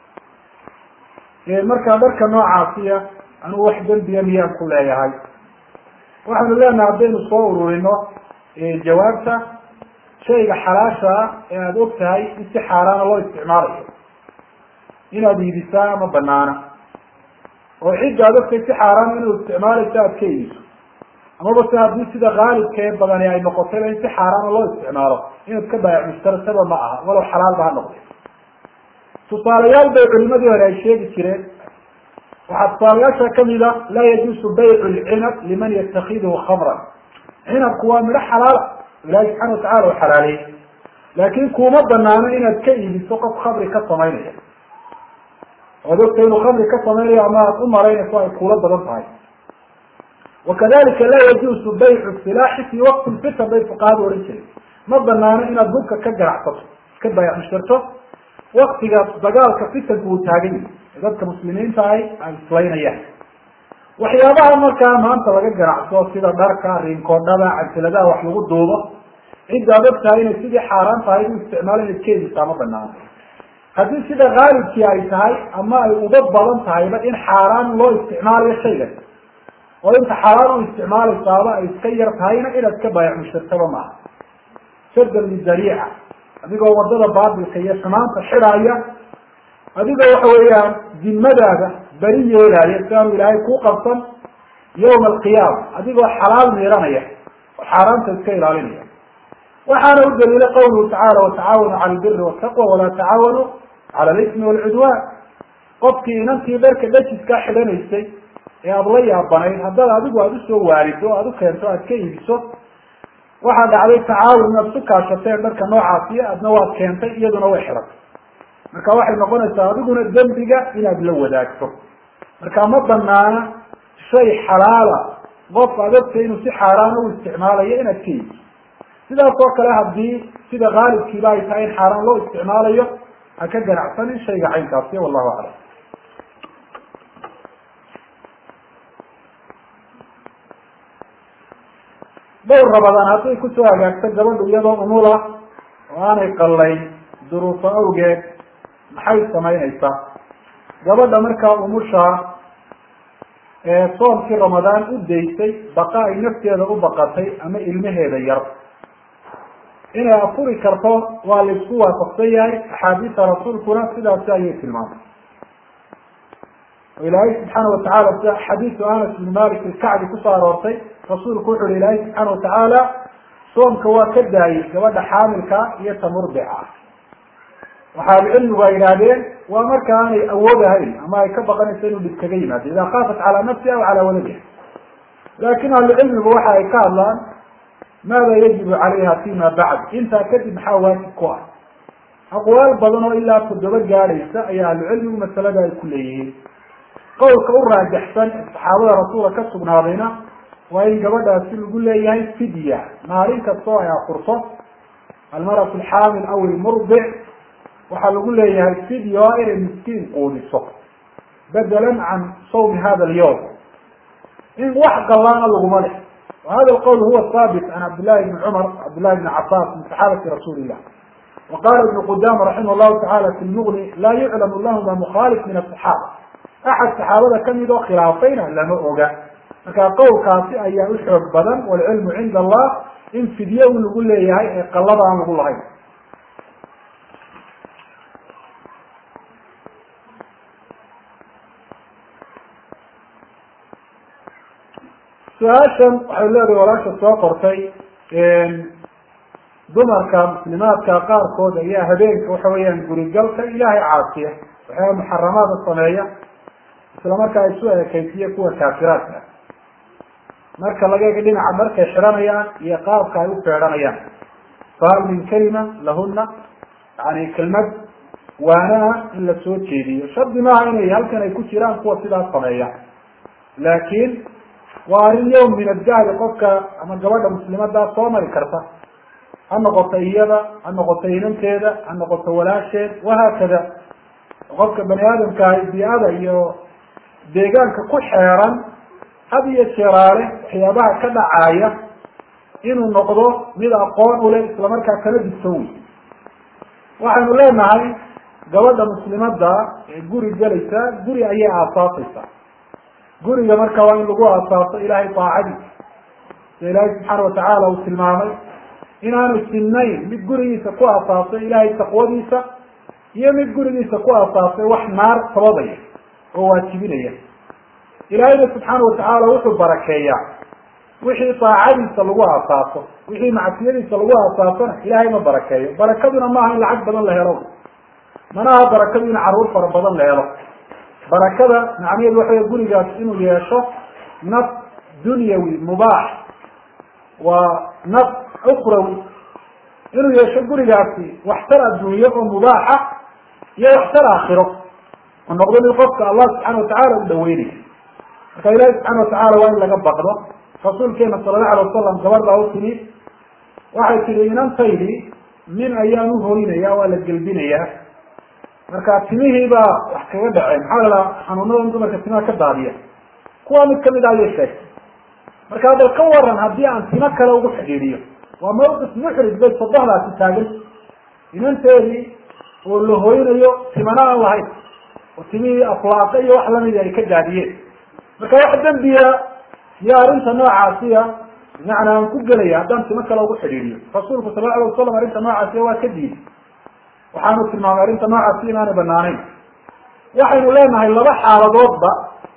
markaa dharka noocaasiya anugu wax dembiya miyaan ku leeyahay waxaanu leenahay haddaynu soo ururino jawaabta shayga xalaasha ee aada og tahay in si xaaraana loo isticmaalayo inaad iibisaa ama banaana oo cidda ad ogtahay si xaaraana inuu isticmaalayso aad ka iibiso amaba se haddii sida haalibka ee badani ay noqotayba in si xaaraana loo isticmaalo inaad ka baayac mushtarataba ma aha walow xalaalba ha noqday tusaalayaal bay culimadii hore ay sheegi jireen waxaa tusaalayaasha kamida laa yajuusu baycu lcinab liman yatakidhu khamran cinabku waa midho xalaala ilahi subxana watacala u xalaaleeyey laakin kuma banaano inaad ka iibiso qof khamri ka samaynaya oad ogtay inuu khamri ka samaynayo ama aad u malaynayso ay kuula badan tahay wakadalika laa yajuusu baycu silaaxi fi waqti lfitan bay fuqahadu odhan jiren ma banaano inaad hubka ka ganacsato ka baayac mushtarto waktiga dagaalka fitanku uu taagan yahay ee dadka muslimiinta ahi ay islaynayaan waxyaabaha markaa maanta laga ganacso sida dharka riinkoodhada cansiladaha wax lagu duubo cidda ad og tahay inay sidii xaaraan tahay u isticmaalo inaad keedisaa ma banaano haddii sida haalibkii ay tahay ama ay uga badan tahayba in xaaraan loo isticmaalayo shaygan oo inta xaaraan u isticmaalaysaaba ay iska yar tahayna inaad ka baayac mushtartaba maaha sadan lidariica adigoo wadada baatilka iyo xumaanta xidhaaya adigoo waxa weeyaan dimadaada beri yeelaya si aanu ilaahay kuu qabsan yawma alqiyaama adigoo xalaal miiranaya oo xaaraanta iska ilaalinaya waxaana u daliilay qawluhu tacaala watacaawanu cala albiri wataqwa walaa tacaawanu cala alismi walcudwaan qofkii inantii dharka dhajiskaa xidhanaysay ee aada la yaabanayd haddaad adigu aada usoo waalido o aada u keento aad ka iibiso waxaa dhacday tacaawun inaad su kaashateen dharka noocaasiyo adna waad keentay iyaduna way xidhatay marka waxay noqonaysaa adiguna dembiga inaad la wadaagto marka ma banaana shay xalaala qof adagta inuu si xaaraana u isticmaalayo inaad ka iibiso sidaas oo kale haddii sida haalibkiiba ay tahay in xaaraan loo isticmaalayo ha ka ganacsanin shayga caynkaasi wallahu aclam dhowr rabadaan hadday kusoo hagaagto gabadhu iyadoo umula oo aanay qallayn duruufo awgeed maxay samaynaysaa gabadha markaa umushaa ee soomkii ramadaan u daysay baqa ay nafteeda u baqatay ama ilmaheeda yar inay afuri karto waa laisku waafaqsan yahay axaadiista rasuulkuna sidaasi ayay tilmaamay oo ilaahay subxaana watacaala sida xadiisu anas bin malik ilkacbi kusoo aroortay rasuulku wuxu uhi ilaahay subxaana watacaala soomka waa ka daayay gabadha xaamilka iyo ta murdica ah waxaaba cilmigu ay yidhaahdeen waa marka aanay awoodahayn ama ay ka baqanayso inuu dhib kaga yimaado idaa kaafat calaa nafsiha aw calaa waladiha laakin ahlucilmigu waxa ay ka hadlaan maada yajibu calayha fima bacd intaa kadib maxaa waajib ku ah aqwaal badan oo ilaa toddoba gaadhaysa ayaa ahlucilmigu masalada ay ku leeyihiin qowlka u raajaxsan saxaabada rasuulka ka sugnaadayna waa in gabadhaasi lagu leeyahay fidya maalin kastoo ay afurto almaratu alxaamil aw ilmurdic waxaa lagu leeyahay fidya o inay miskiin quudiso bedelan can sawmi hada alyawm in wax gallaana laguma leh وhada الqwl huwa haabit can cabdالlahi بn cmr cabdالlahi بn cabas min صaxaabati rasuuli الlah وqala iبn qudama raximah الlahu taعala fi lmغni la yuclam lahma mukhalif min aلصaxaaba axad saxaabada kamid oo khilaafayna lama oga marka qowlkaasi ayaa u xoog badan wاlcilmu cinda allah in fidye un lagu leeyahay ee qalada aan lagu lahayn su-aashan waxay leedahay walaasha soo qortay dumarka muslimaadka qaarkood ayaa habeenka waxa weeyaan gurigalka ilaahay caasiya waxyaaba muxaramaada sameeya isla markaa isu ekeysiya kuwa kaafiraadka marka laga ega dhinaca markay xidhanayaan iyo qaabka ay u feedhanayaan fahal min kalima lahuna yani kelmad waanaha in la soo jeediyo shardi maaha inay halkan ay ku jiraan kuwa sidaas sameeya laakin waa arrin yawm min addahri qofka ama gabadha muslimadaa soo mari karta ha noqoto iyada ha noqoto inanteeda ha noqoto walaasheed wahaakada qofka bani aadamkaahi bii-ada iyo deegaanka ku xeeran had iyo jeeraale waxyaabaha ka dhacaaya inuu noqdo mid aqoon u leh islamarkaa kala digsan wey waxaynu leenahay gabadha muslimada ee guri gelaysa guri ayay aasaasaysaa guriga marka waa in lagu aasaaso ilahay daacadiisa sida ilaahay subxaana watacaala uu tilmaamay inaanu sinnayn mid gurigiisa ku aasaasay ilahay taqwadiisa iyo mid gurigiisa ku aasaasay wax naar sababaya oo waajibinaya ilaahayna subxaana watacaala wuxuu barakeeyaa wixii daacadiisa lagu aasaaso wixii macsiyadiisa lagu aasaasona ilahay ma barakeeyo barakaduna maaha in lacag badan la helo manaha barakadu in caruur fara badan la helo barakada macnaheedu waxa wey gurigaas inuu yeesho naf dunyawi mubaax waa naf ukhrawi inuu yeesho gurigaasi waxtar adduunye oo mubaaxa iyo waxtar aakhiro oo noqdo mid qofka allah subxaana watacaala u dhaweynayo marka ilahi subxaana watacaala waa in laga baqdo rasuulkeena sala allahu alay wasalam gabadh baa u timi waxay tihi inantaydi nin ayaan uhoynaya waa la gelbinayaa marka timihii baa wax kaga dhaceen maxaa la dhaha xanuunadan dumarka timaha ka daadiya kuwa mid kamid a ayay sheegtay marka bal ka waran haddii aan timo kale ugu xidhiidiyo waa mawqif muxrig bay sodohdaasi taagan inanteedii oo la hoynayo timana aan lahayn oo timihii aflaaqa iyo wax lamidi ay ka daadiyeen marka wax dembiya iyo arrinta noocaasiya bimacnaa aan ku gelaya haddaan timo kale ugu xidhiidiyo rasuulku sala la alay wasalam arrinta noocaasiya waa ka diiday waxaanu tilmaamay arrinta noocaasi inaanay banaanayn waxaynu leenahay laba xaaladoodba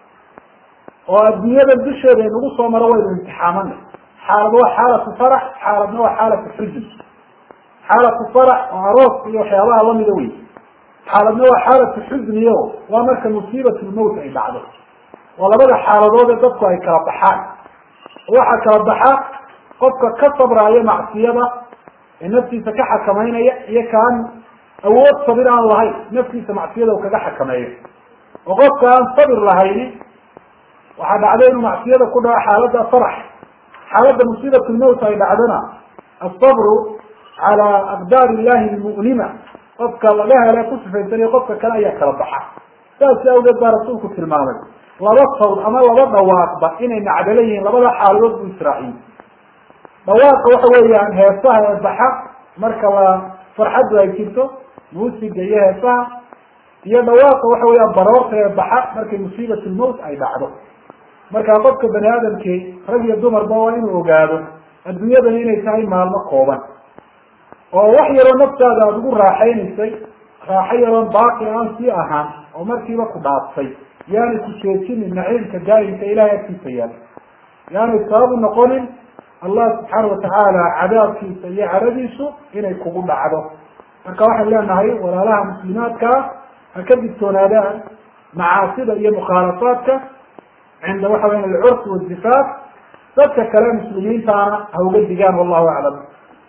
oo adduunyada dusheeda inagu soo maro waynu imtixaamana xaalad waa xaalatu farax xaaladna waa xaalatu xuzn xaalatu farax oo aroos iyo waxyaabaha lamida wey xaaladna waa xaalatu xusniyo waa marka musiibat lmowt ay dhacdo waa labada xaaladood ee dadku ay kala baxaan waxaa kala baxa qofka ka sabraayo macsiyada ee naftiisa ka xakamaynaya iyo kaan awood sabir aan lahayn naftiisa macsiyada u kaga xakameeyo oo qofka aan sabir lahayni waxaa dhacday inuu macsiyada ku dhaco xaaladda farax xaaladda musiibat lmowt ay dhacdona asabru calaa aqdaar illahi lmu'lima qofka laga hele ku sifaysanayo qofka kale ayaa kala baxa saasi awgeed baa rasuulku tilmaamay laba sawd ama laba dhawaaqba inay nacdalo yihiin labada xaaladood buu israaciyey dhawaaqa waxa weeyaan heesaha ee baxa marka la farxaddu ay jirto muusiga iyo heesaha iyo dhawaaqa waxa weeyaan baroorta ee baxa markay musiibat lmowt ay dhacdo marka qofka bani aadamkii rag iyo dumarba waa inuu ogaado adduunyadani inay tahay maalmo kooban oo wax yaroo naftaada aada ugu raaxaynaysay raaxo yaroon baaqi aan sii ahaan oo markiiba ku dhaaftay yaanay ku jeejinin naciimka daa'imka ilahay agtiisa yaal yaanay sabab u noqonin allah subxaana watacaala cadaabkiisa iyo caradiisu inay kugu dhacdo marka waxaan leenahay walaalaha muslimaadkaa ha ka digtoonaadaan macaasida iyo mukhaalafaadka cinda waxa weya alcurfi wazifaaf dadka kale muslimiintaana ha uga digaan wallahu aclam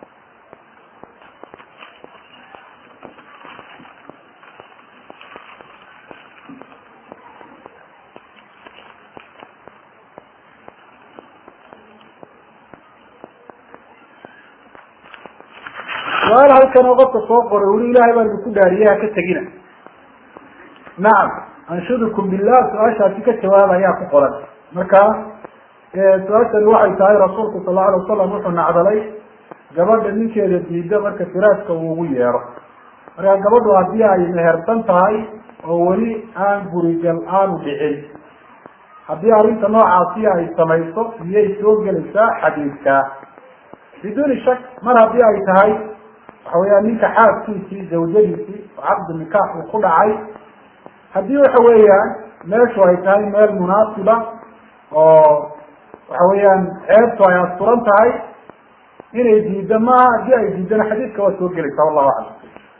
su-aal halkan oo qofka soo qoray wuli ilahay baa idinku dhaariyey ha ka tegina nacam anshudukum billah su-aashaasi ka jawaab ayaa ku qoran marka su-aashani waxay tahay rasuulku sal lau alay wasalam wuxuu nacdalay gabadha ninkeeda diida marka firaaska uu ugu yeero marka gabadhu haddii ay mehersan tahay oo weli aan gurigal aanu dhicin haddii arrinta noocaasi ay samayso miyay soo gelaysaa xadiidka biduuni shak mar haddii ay tahay waxa weeyaan ninka xaaskiisii zawjadiisii oo caqdi nikaax uu ku dhacay haddii waxa weeyaan meeshu ay tahay meel munaasiba oo waxa weeyaan ceebtu ay asturan tahay inay diiddo maaha haddii ay diiddana xadiidka waa soo gelaysaa wallahu aclam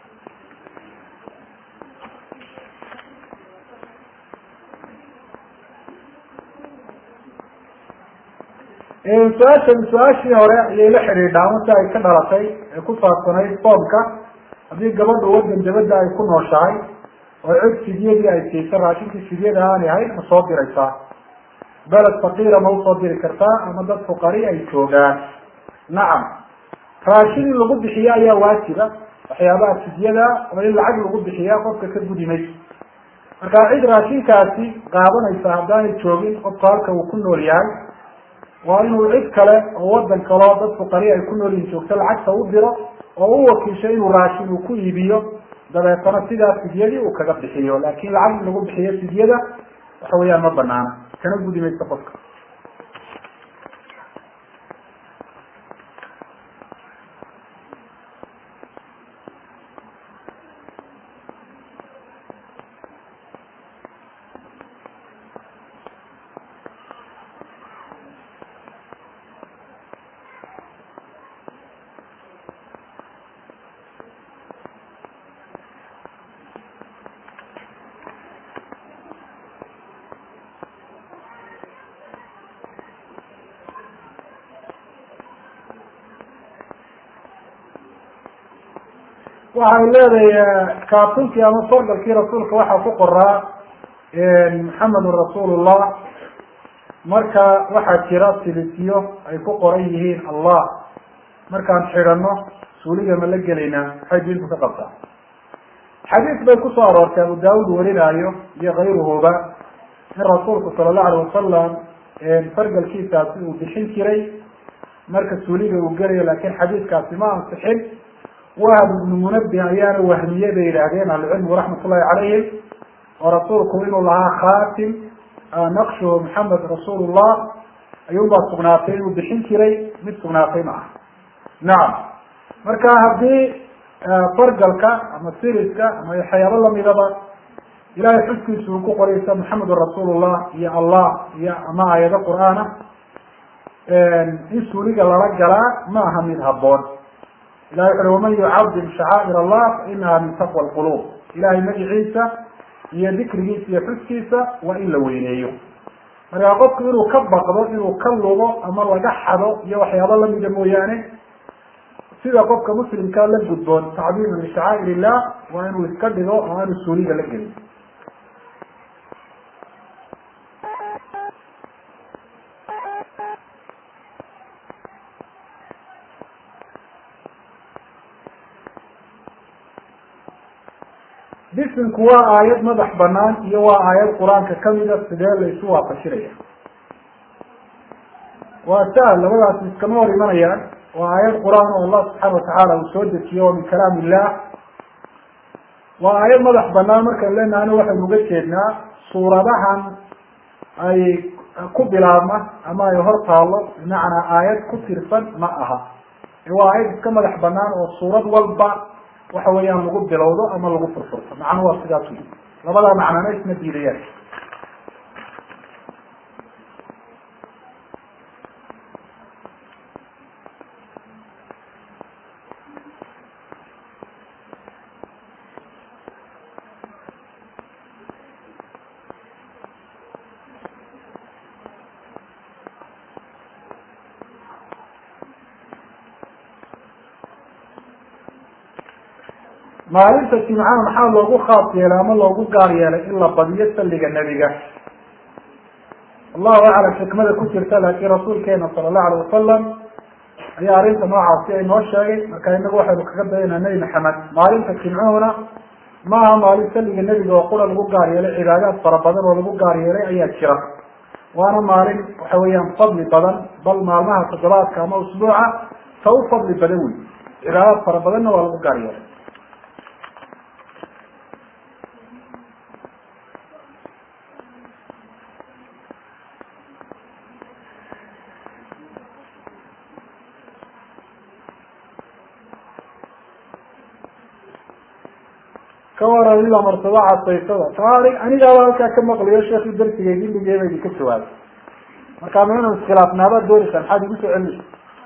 su-aashani su-aashii hore ayay la xidhiidhaa marka ay ka dhalatay ee ku saabsanayd soomka haddii gabadhu wadan dabadda ay ku nooshahay oo cid fidyadii ay siisa raashinkii fidyada aanay ahayn ma soo diraysaa beled faqiira ma usoo diri kartaa ama dad fuqari ay joogaan nacam raashin in lagu bixiyo ayaa waajiba waxyaabaha fidyada oo in lacag lagu bixiya qofka ka gudi mayso marka cid raashinkaasi qaadanaysa haddaanay joogin qofku halka uu ku nool yahay waa inuu cid kale oo wadan kaleo dad fuqari ay ku nool yihin joogto lacagta u diro oo u wakiisho inuu raashin uu ku iibiyo dabeetana sidaa fidyadii uu kaga bixiyo laakin lacag in lagu bixiyo fidyada waxa weeyaan ma banaana kana gudi mayso qofka waxay leedahay kaatunkii ama fargalkii rasuulka waxaa ku qoraa maxamedun rasuulullah marka waxaa jira silisiyo ay ku qoran yihiin allah markaan xidhano suuliga ma la gelaynaa maxay diintu ka qabtaa xadiis bay kusoo aroortay abu daawud warinaayo iyo kayruhuba in rasuulku sala allahu alayh wasalam fargalkiisaasi uu bixin jiray marka suuliga uu gelayo lakin xadiiskaasi ma ansixin wahab ibnu munabih ayaana wahmiye bay yidhaahdeen ahlucilmigu raxmat ullahi calayhim oo rasuulku inuu lahaa khatim naqshuhu maxamed rasuulullah ayuunbaa sugnaatay inuu bixin jiray mid sugnaatay ma aha nacam marka haddii fargalka ama siriska ama waxyaabo lamidaba ilahay xuskiisa uu ku qoraysa maxamedun rasuulullah iyo allah iyo ama aayado qur-aana in suuliga lala galaa ma aha mid haboon ilahay wuxu ui waman yucadim shacaa'ir allah fainaha min taqwa lqulub ilahay magiciisa iyo dikrigiisa iyo xuskiisa waa in la weyneeyo marka qofku inuu ka baqdo inuu ka lugo ama laga xado iyo waxyaabo lamida mooyaane sida qofka muslimkaa la gudboon tacdiiman lishacaa'ir illah waa inuu iska dhigo oo aanu suuliga la gelin bisinku waa aayad madax banaan iyo waa aayad qur-aanka kamida sidee la isu waafajinaya waa sahal labadaasi iskama hor imanayaan waa aayad qur-aan oo allah subxaana watacaala uu soo dejiyo oo min kalaam illah waa aayad madax banaan markaan leenahana waxaynu uga jeednaa suuradahan ay ku bilaabma ama ay hor taallo bimacnaa aayad ku tirsan ma aha waa aayad iska madax banaan oo suurad walba waxa weeyaan lagu bilowdo ama lagu furfurto macnuhu waa sidaas wey labadaa macnana isma diidayaan maalinta jimcaha maxaa loogu khaas yeelay ama loogu gaar yeelay in la badiyo salliga nebiga allahu aclam xikmada ku jirta laakiin rasuulkeena sala allahu alayh wasalam ayaa arrinta noocaasi ay noo sheegay marka inagu waxaynu kaga dayanaa nebi maxamed maalinta jimcuhuna maaha maalin salliga nebiga oo qura lagu gaar yeelay cibaadaad fara badan oo lagu gaar yeelay ayaa jira waana maalin waxa weeyaan fadli badan bal maalmaha toddobaadka ama usbuuca ta u fadli badan wey cibaadaad fara badanna waa lagu gaar yeelay ka waran ilaa martaba casaysada taari anigaaba halkaa ka maqlayo sheekii darsiga gilligeeba idinka jawaabay markaa ma inuu iskhilaafnaabaad doonaysaa maxaad igu soo celinaysa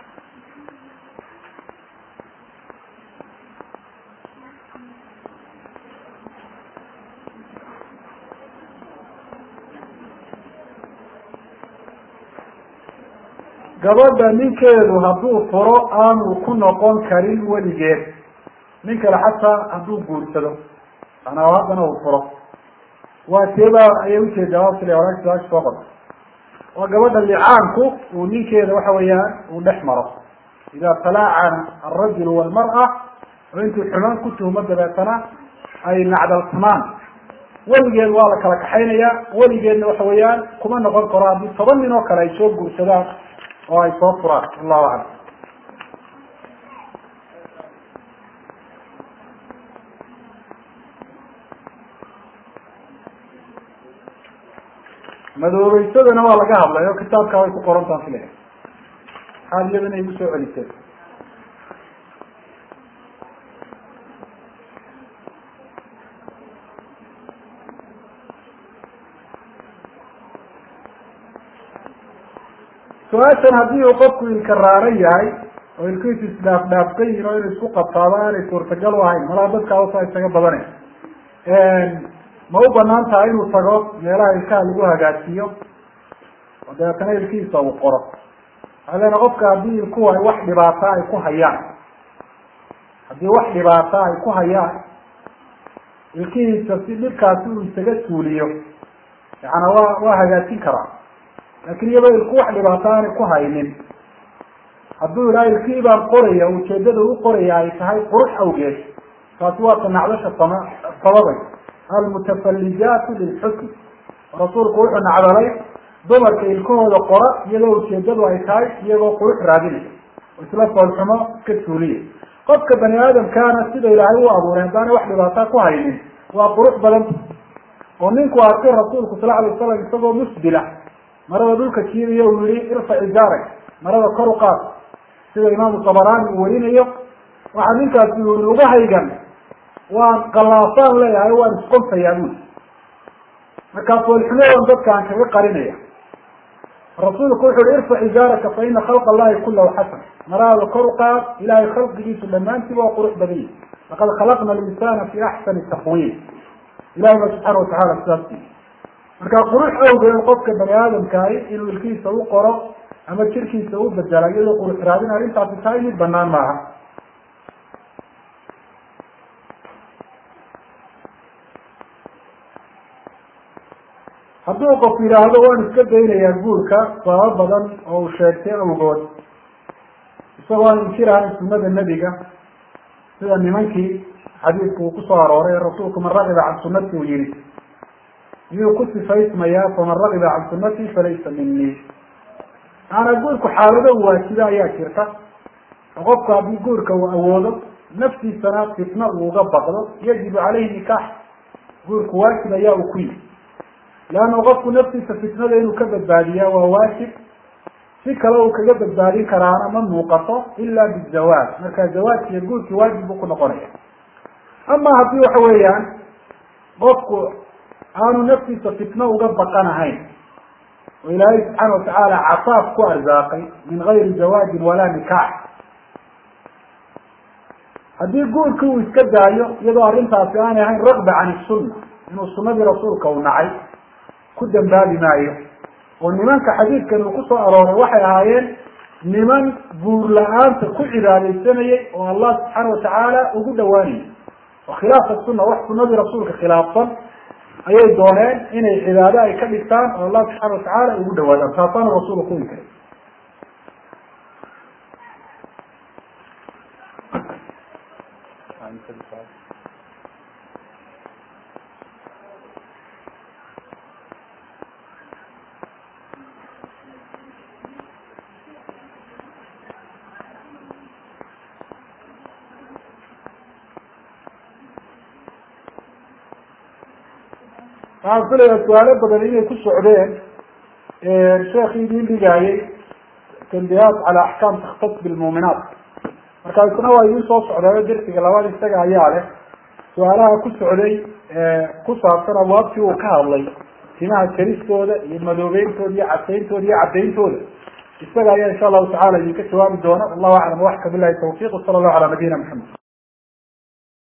gabadha ninkeedu hadduu furo aanu ku noqon karin weligeed nin kale xataa hadduu guursado manaa haddana uu furo waa teebaa ayay ujeedaa sila hora su-aasha soo qota waa gabadha licaanku uu ninkeeda waxa weeyaan uu dhex maro ida talaacana alrajulu walmar'a oo intuu xumaan ku tuhmo dabeetana ay nacdalsamaan weligeed waa la kala kaxaynaya weligeedna waxa weeyaan kuma noqon karo haddii toban nin oo kale ay soo guursadaan oo ay soo furaan allahu aclam madoobeysadana waa laga hadlay oo kitaabkaa way ku qorantaan filaya maxaad iyadana igu soo celiseen su-aashan haddii uu qofku ilka raaran yahay oo ilkiisu isdhaaf dhaafkan yihin oo inuu isku qabtaaba aanay suurtagal u ahayn malaa dadkaa usaa isaga badane ma u banaan tahay inuu tago meelaha ilkaha lagu hagaajiyo oo dabeetana ilkihiisa uu qoro waxaa leena qofka haddii ilkuhu ay wax dhibaata ay ku hayaan haddii wax dhibaata ay ku hayaan ilkihiisa si dhibkaasi uu isaga suuliyo yaana waa waa hagaajin karaa laakin iyadoo ilku wax dhibaato aanay ku haynin hadduu idhaha ilkii baan qoraya ujeedada u qoraya ay tahay qurux awgeed taasi waa tanacdasha sama sababay almutafallijaatu lilxusn rasuulku wuxuu nacdalay dumarka ilkahooda qora iyadoo ujeedadu ay tahay iyagoo qurux raadinay oo isla foolxumo iska suuliya qofka bani aadamkaana sida ilaahay u abuuray haddaanay wax dhibaata ku haynin waa qurux badan oo ninku arkay rasuulku sala alay wasalam isagoo musbila marada dhulka jiidayo uu yihi irfac izaarak marada kor u qaad sida imaamu tabarani uu warinayo waxaa ninkaasi uu yihi ugahaygan waan kalaafaan leeyahay waan isqonfayaa buli markaa foolxumadan dadkaan kaga qarinaya rasuulku wuxu uhi irfac izaaraka fa ina khalqa allahi kulahu xasan marada kor u qaad ilahay khalqigiisu dhammaantiiba waa qurux badan yahi laqad khalaqna alinsana fi axsani taqwiim ilahay ba subxaana watacala sidaas marka qurux awgeed qofka bani aadamkaahi inuu ilkiisa u qoro ama jirkiisa u bedela iyadoo qurux raadin arrintaasi tahay mid banaan maaha hadduu qof yidhaahdo waan iska daynayaa guurka sababo badan oo uu sheegtay awgood isagoo aan inkirahayn sunada nebiga sida nimankii xadiidku uu kusoo arooray rasuulku man ragiba can sunati uu yihi miyuu ku sifaysmayaa faman ragiba can sunati falaysa minii maanaa guurku xaalado waajiba ayaa jirta oo qofku haddii guurka uu awoodo naftiisana fitna uu uga baqdo yajibu caleyhi nikaax guurku waajib ayaa uu ku yihi leanna qofku naftiisa fitnada inuu ka badbaadiyaa waa waajib si kale uu kaga badbaadin karaana ma muuqato ila bizawaaj marka zawaajkiiyo guurkii waajib buu ku noqonaya ama haddii waxa weeyaan qofku aanu naftiisa fitno uga baqanahayn oo ilaahay subxaana watacaala cafaaf ku arsaaqay min gayri zawaajin walaa nikaax haddii guurkii uu iska daayo iyadoo arrintaasi aanay ahayn ragba can isunna inuu sunadii rasuulka uu nacay ku dambaabi maayo oo nimanka xadiidkan uu kusoo arooray waxay ahaayeen niman guur la-aanta ku cibaadaysanayay oo allah subxaana watacaala ugu dhawaanayay oo khilaafa sunna wax sunadii rasuulka khilaafsan ayay dooneen inay cibaado ay ka dhigtaan oo allah subxaana watacaala ugu dhawaadaan taasaana rasuulka ku inkiray waxaan filayaa su-aalo badan inay ku socdeen sheekii idin dhigaayay tanbihaat cala axkaam takhtas bilmuuminaat marka isna waa idin soo socdaayo dersiga labaad isaga ayaa leh su-aalaha ku socday ku saabsan abwaabtii uu ka hadlay timaha jaristooda iyo madoobeyntooda iyo cadayntooda iyo cadayntooda isaga ayaa insha allahu tacala idinka jawaabi doona wallahu aclam waxka bilahi tawfiq sala allahu cala nabiyina maxamed